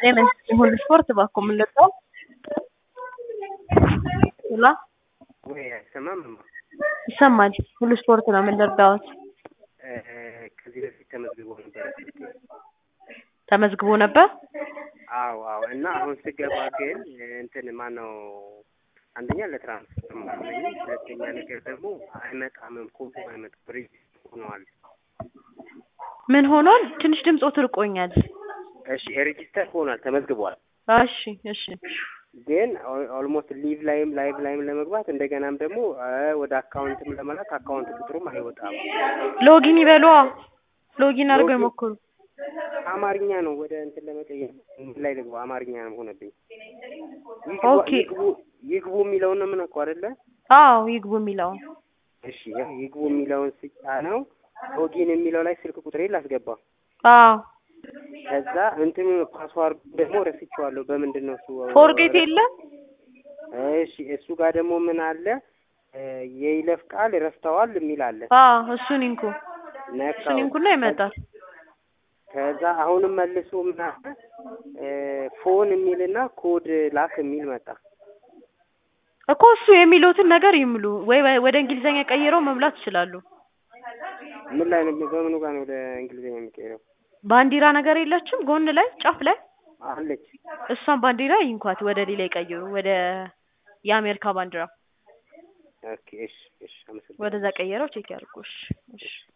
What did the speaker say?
ጤና ሁሉ ስፖርት እባክዎ ምን ልርዳዎ? ሄሎ ወይ አይሰማም? ይሰማል። ሁሉ ስፖርት ነው። ምን ልርዳዎት? ከዚህ በፊት ተመዝግቦ ነበረ ስልኬ። ተመዝግቦ ነበር? አዎ አዎ። እና አሁን ስገባ ግን እንትን ማነው አንደኛ ለትራንስፈር ማለኝ፣ ሁለተኛ ነገር ደግሞ አይመጣም፣ ኮዱ አይመጣም፣ ሬጅስተር ሆነዋል። ምን ሆኗል? ትንሽ ድምፆት ርቆኛል። እሺ ሬጅስተር ሆኗል፣ ተመዝግቧል። እሺ እሺ ግን ኦልሞስት ሊቭ ላይም ላይቭ ላይም ለመግባት እንደገናም ደግሞ ወደ አካውንትም ለመላክ አካውንት ቁጥሩም አይወጣም። ሎጊን ይበሏ። ሎጊን አድርገው ይሞክሩ። አማርኛ ነው ወደ እንትን ለመቀየር ምን ላይ ልግባ? አማርኛ ነው ሆነብኝ። ይግቡ- ኦኬ። ይግቡ ይግቡ የሚለውን ነው የምነካው አይደለ? አዎ ይግቡ የሚለውን እሺ ያው ይግቡ የሚለውን ስጫ ነው ሎጊን የሚለው ላይ ስልክ ቁጥሬ ላስገባ። አዎ ከዛ እንትን ፓስዋርድ ደግሞ ረስቼዋለሁ። በምንድን ነው እሱ? ፎርጌት የለም እሺ እሱ ጋር ደግሞ ምን አለ? የይለፍ ቃል ረስተዋል የሚል አለ። አዎ እሱን ይንኩ ነካው። እሱን ይንኩና ይመጣል። ከዛ አሁንም መልሶ ምን አለ? ፎን የሚልና ኮድ ላክ የሚል መጣ። እኮ እሱ የሚሉትን ነገር ይምሉ ወይ ወይ ወደ እንግሊዘኛ ቀይረው መሙላት ይችላሉ። ምን ላይ ነው? በምኑ ጋር ነው ወደ እንግሊዝኛ የሚቀይረው? ባንዲራ ነገር የለችም ጎን ላይ ጫፍ ላይ አለች። እሷን ባንዲራ ይንኳት፣ ወደ ሌላ ይቀይሩ፣ ወደ የአሜሪካ ባንዲራ ኦኬ እሺ እሺ፣ አመሰግናለሁ። ወደዛ ቀይረው ቼክ ያድርጉ። እሺ እሺ